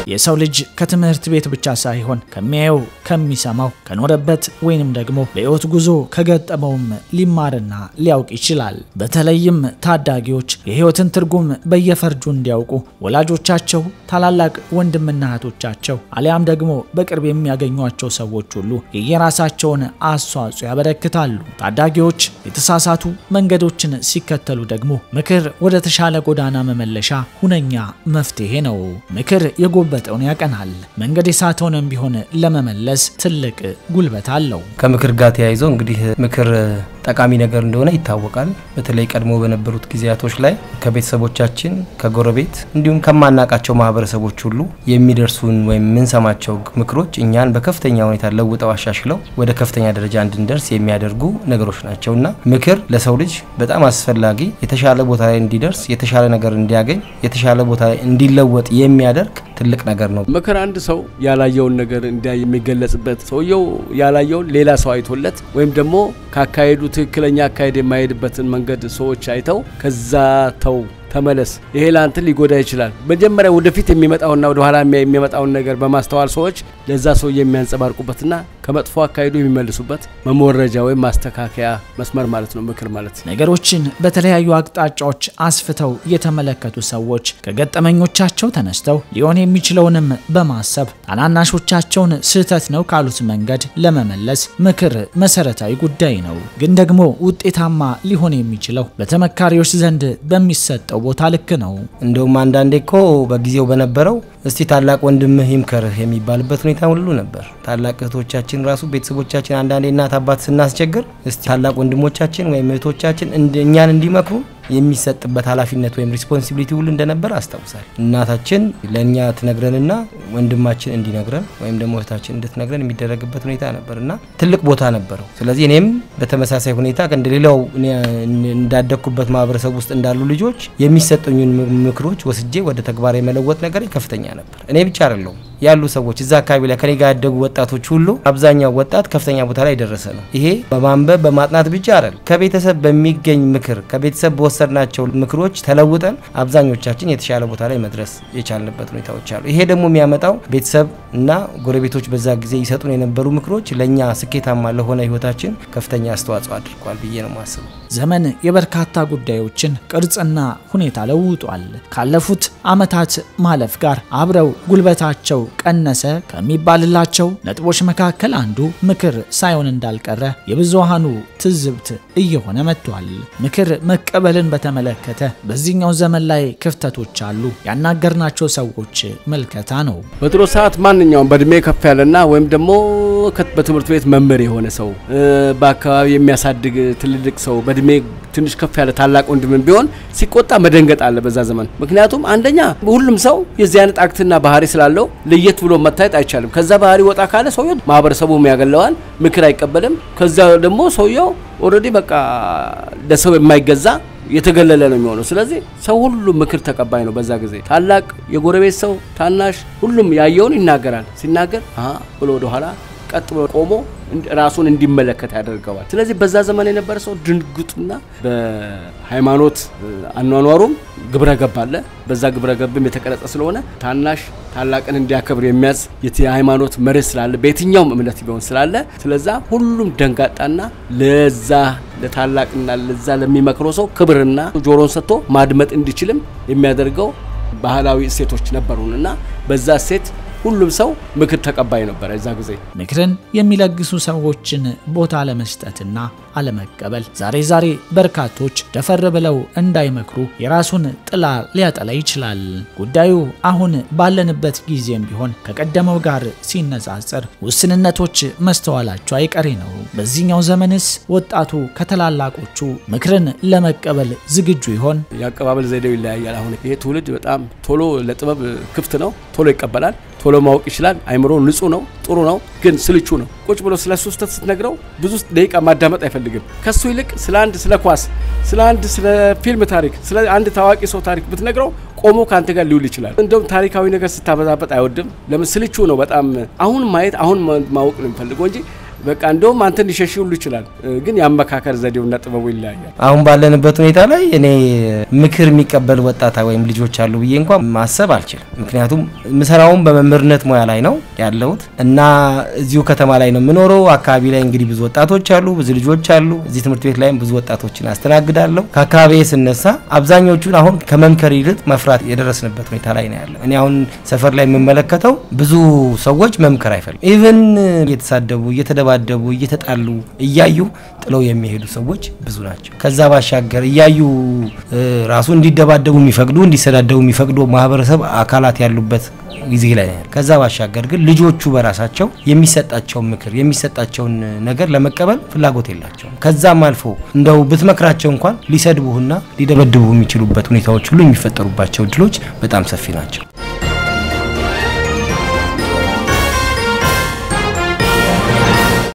የሰው ልጅ ከትምህርት ቤት ብቻ ሳይሆን ከሚያየው፣ ከሚሰማው፣ ከኖረበት ወይንም ደግሞ በሕይወት ጉዞ ከገጠመውም ሊማርና ሊያውቅ ይችላል። በተለይም ታዳጊዎች የሕይወትን ትርጉም በየፈርጁ እንዲያውቁ ወላጆቻቸው፣ ታላላቅ ወንድምና እህቶቻቸው አሊያም ደግሞ በቅርብ የሚያገኟቸው ሰዎች ሁሉ የየራሳቸውን አስተዋጽኦ ያበረክታሉ። ታዳጊዎች የተሳሳቱ መንገዶችን ሲከተሉ ደግሞ ምክር ወደ ተሻለ ጎዳና መመለሻ ሁነኛ መፍትሄ ነው። ምክር የጎበጠውን ያቀናል። መንገድ የሳተውንም ቢሆን ለመመለስ ትልቅ ጉልበት አለው። ከምክር ጋር ተያይዞ እንግዲህ ምክር ጠቃሚ ነገር እንደሆነ ይታወቃል። በተለይ ቀድሞ በነበሩት ጊዜያቶች ላይ ከቤተሰቦቻችን፣ ከጎረቤት እንዲሁም ከማናቃቸው ማህበረሰቦች ሁሉ የሚደርሱን ወይም የምንሰማቸው ምክሮች እኛን በከፍተኛ ሁኔታ ለውጠው አሻሽለው ወደ ከፍተኛ ደረጃ እንድንደርስ የሚያደርጉ ነገሮች ናቸው እና ምክር ለሰው ልጅ በጣም አስፈላጊ የተሻለ ቦታ ላይ እንዲደርስ የተሻለ ነገር እንዲያገኝ የተሻለ ቦታ ላይ እንዲለወጥ የሚያደርግ ትልቅ ነገር ነው። ምክር አንድ ሰው ያላየውን ነገር እንዲያይ የሚገለጽበት ሰውየው ያላየውን ሌላ ሰው አይቶለት ወይም ደግሞ ካካሄዱ ትክክለኛ አካሄድ የማይሄድበትን መንገድ ሰዎች አይተው ከዛ ተው ተመለስ፣ ይሄ ለአንተ ሊጎዳ ይችላል። መጀመሪያ ወደፊት የሚመጣውና ወደ ኋላ የሚመጣውን ነገር በማስተዋል ሰዎች ለዛ ሰው የሚያንጸባርቁበትና ከመጥፎ አካሄዱ የሚመልሱበት መሞረጃ ወይም ማስተካከያ መስመር ማለት ነው ምክር ማለት። ነገሮችን በተለያዩ አቅጣጫዎች አስፍተው የተመለከቱ ሰዎች ከገጠመኞቻቸው ተነስተው ሊሆን የሚችለውንም በማሰብ ታናናሾቻቸውን ስህተት ነው ካሉት መንገድ ለመመለስ ምክር መሰረታዊ ጉዳይ ነው። ግን ደግሞ ውጤታማ ሊሆን የሚችለው በተመካሪዎች ዘንድ በሚሰጠው ቦታ ልክ ነው። እንደውም አንዳንዴ እኮ በጊዜው በነበረው እስቲ ታላቅ ወንድምህ ይምከርህ የሚባልበት ሁኔታ ሁሉ ነበር። ታላቅ እህቶቻችን ራሱ ቤተሰቦቻችን አንዳንዴ እናት አባት ስናስቸግር እስቲ ታላቅ ወንድሞቻችን ወይም እህቶቻችን እኛን እንዲመክሩ የሚሰጥበት ኃላፊነት ወይም ሪስፖንሲቢሊቲ ሁሉ እንደነበር አስታውሳል። እናታችን ለእኛ ትነግረንና ወንድማችን እንዲነግረን ወይም ደግሞ እህታችን እንድትነግረን የሚደረግበት ሁኔታ ነበር እና ትልቅ ቦታ ነበረው። ስለዚህ እኔም በተመሳሳይ ሁኔታ እንደሌላው እንዳደግኩበት ማህበረሰብ ውስጥ እንዳሉ ልጆች የሚሰጡኝን ምክሮች ወስጄ ወደ ተግባር የመለወጥ ነገር ከፍተኛ ነበር። እኔ ብቻ አይደለሁም ያሉ ሰዎች እዛ አካባቢ ላይ ከኔ ጋር ያደጉ ወጣቶች ሁሉ አብዛኛው ወጣት ከፍተኛ ቦታ ላይ የደረሰ ነው። ይሄ በማንበብ በማጥናት ብቻ አይደል፣ ከቤተሰብ በሚገኝ ምክር ከቤተሰብ በወሰድናቸው ምክሮች ተለውጠን አብዛኞቻችን የተሻለ ቦታ ላይ መድረስ የቻልንበት ሁኔታዎች አሉ። ይሄ ደግሞ የሚያመጣው ቤተሰብ እና ጎረቤቶች በዛ ጊዜ ይሰጡን የነበሩ ምክሮች ለእኛ ስኬታማ ለሆነ ህይወታችን ከፍተኛ አስተዋጽኦ አድርጓል ብዬ ነው የማስበው። ዘመን የበርካታ ጉዳዮችን ቅርጽና ሁኔታ ለውጧል። ካለፉት ዓመታት ማለፍ ጋር አብረው ጉልበታቸው ቀነሰ ከሚባልላቸው ነጥቦች መካከል አንዱ ምክር ሳይሆን እንዳልቀረ የብዙሃኑ ትዝብት እየሆነ መጥቷል። ምክር መቀበልን በተመለከተ በዚህኛው ዘመን ላይ ክፍተቶች አሉ። ያናገርናቸው ሰዎች መልከታ ነው። በድሮ ሰዓት ማንኛውም በእድሜ ከፍ ያለና ወይም ደግሞ በትምህርት ቤት መምህር የሆነ ሰው በአካባቢ የሚያሳድግ ትልልቅ ሰው በእድሜ ትንሽ ከፍ ያለ ታላቅ ወንድምን ቢሆን ሲቆጣ መደንገጥ አለ በዛ ዘመን። ምክንያቱም አንደኛ ሁሉም ሰው የዚህ አይነት አክትና ባህሪ ስላለው ለየት ብሎ መታየት አይቻልም። ከዛ ባህሪ ወጣ ካለ ሰውየው ማህበረሰቡም ያገለዋል፣ ምክር አይቀበልም። ከዛ ደግሞ ሰውየው ኦልሬዲ በቃ ለሰው የማይገዛ የተገለለ ነው የሚሆነው። ስለዚህ ሰው ሁሉ ምክር ተቀባይ ነው። በዛ ጊዜ ታላቅ፣ የጎረቤት ሰው፣ ታናሽ፣ ሁሉም ያየውን ይናገራል። ሲናገር ብሎ ወደኋላ ቀጥ ብሎ ቆሞ ራሱን እንዲመለከት ያደርገዋል። ስለዚህ በዛ ዘመን የነበረ ሰው ድንግጡና በሃይማኖት አኗኗሩም ግብረ ገብ አለ። በዛ ግብረ ገብም የተቀረጸ ስለሆነ ታናሽ ታላቅን እንዲያከብር የሚያዝ የሃይማኖት መርህ ስላለ በየትኛውም እምነት ቢሆን ስላለ ስለዛ ሁሉም ደንጋጣና ለዛ ለታላቅና ለዛ ለሚመክረው ሰው ክብርና ጆሮን ሰጥቶ ማድመጥ እንዲችልም የሚያደርገው ባህላዊ እሴቶች ነበሩን እና በዛ እሴት ሁሉም ሰው ምክር ተቀባይ ነበረ። እዛ ጊዜ ምክርን የሚለግሱ ሰዎችን ቦታ አለመስጠትና አለመቀበል ዛሬ ዛሬ በርካቶች ደፈር ብለው እንዳይመክሩ የራሱን ጥላ ሊያጠላ ይችላል። ጉዳዩ አሁን ባለንበት ጊዜም ቢሆን ከቀደመው ጋር ሲነጻጸር ውስንነቶች መስተዋላቸው አይቀሬ ነው። በዚህኛው ዘመንስ ወጣቱ ከታላላቆቹ ምክርን ለመቀበል ዝግጁ ይሆን? የአቀባበል ዘዴው ይለያያል። አሁን ይሄ ትውልድ በጣም ቶሎ ለጥበብ ክፍት ነው፣ ቶሎ ይቀበላል ቶሎ ማወቅ ይችላል። አይምሮ ንጹህ ነው፣ ጥሩ ነው፣ ግን ስልቹ ነው። ቁጭ ብሎ ስለ እሱ ስህተት ስትነግረው ብዙ ደቂቃ ማዳመጥ አይፈልግም። ከሱ ይልቅ ስለ አንድ ስለ ኳስ፣ ስለ አንድ ስለ ፊልም ታሪክ፣ ስለ አንድ ታዋቂ ሰው ታሪክ ብትነግረው ቆሞ ከአንተ ጋር ሊውል ይችላል። እንደውም ታሪካዊ ነገር ስታበዛበጥ አይወድም። ለምን ስልቹ ነው በጣም አሁን ማየት አሁን ማወቅ ነው የሚፈልገው እንጂ በቃ እንደውም አንተን ሊሸሽ ሁሉ ይችላል። ግን የአመካከር ዘዴውና ጥበቡ ይለያያል። አሁን ባለንበት ሁኔታ ላይ እኔ ምክር የሚቀበል ወጣታ ወይም ልጆች አሉ ብዬ እንኳን ማሰብ አልችልም። ምክንያቱም ምሰራውን በመምህርነት ሙያ ላይ ነው ያለሁት እና እዚሁ ከተማ ላይ ነው የምኖረው። አካባቢ ላይ እንግዲህ ብዙ ወጣቶች አሉ፣ ብዙ ልጆች አሉ። እዚህ ትምህርት ቤት ላይም ብዙ ወጣቶችን አስተናግዳለሁ። ከአካባቢ ስነሳ አብዛኞቹን አሁን ከመምከር ይልቅ መፍራት የደረስንበት ሁኔታ ላይ ነው ያለው። እኔ አሁን ሰፈር ላይ የምመለከተው ብዙ ሰዎች መምከር አይፈልጉም። ኢቨን እየተሳደቡ፣ እየተደባደቡ፣ እየተጣሉ እያዩ ጥለው የሚሄዱ ሰዎች ብዙ ናቸው። ከዛ ባሻገር እያዩ ራሱ እንዲደባደቡ የሚፈቅዱ እንዲሰዳደቡ የሚፈቅዱ ማህበረሰብ አካላት ያሉበት ጊዜ ላይ ነው። ከዛ ባሻገር ግን ልጆቹ በራሳቸው የሚሰጣቸውን ምክር የሚሰጣቸውን ነገር ለመቀበል ፍላጎት የላቸውም። ከዛም አልፎ እንደው ብትመክራቸው እንኳን ሊሰድቡህና ሊደበድቡ የሚችሉበት ሁኔታዎች ሁሉ የሚፈጠሩባቸው እድሎች በጣም ሰፊ ናቸው።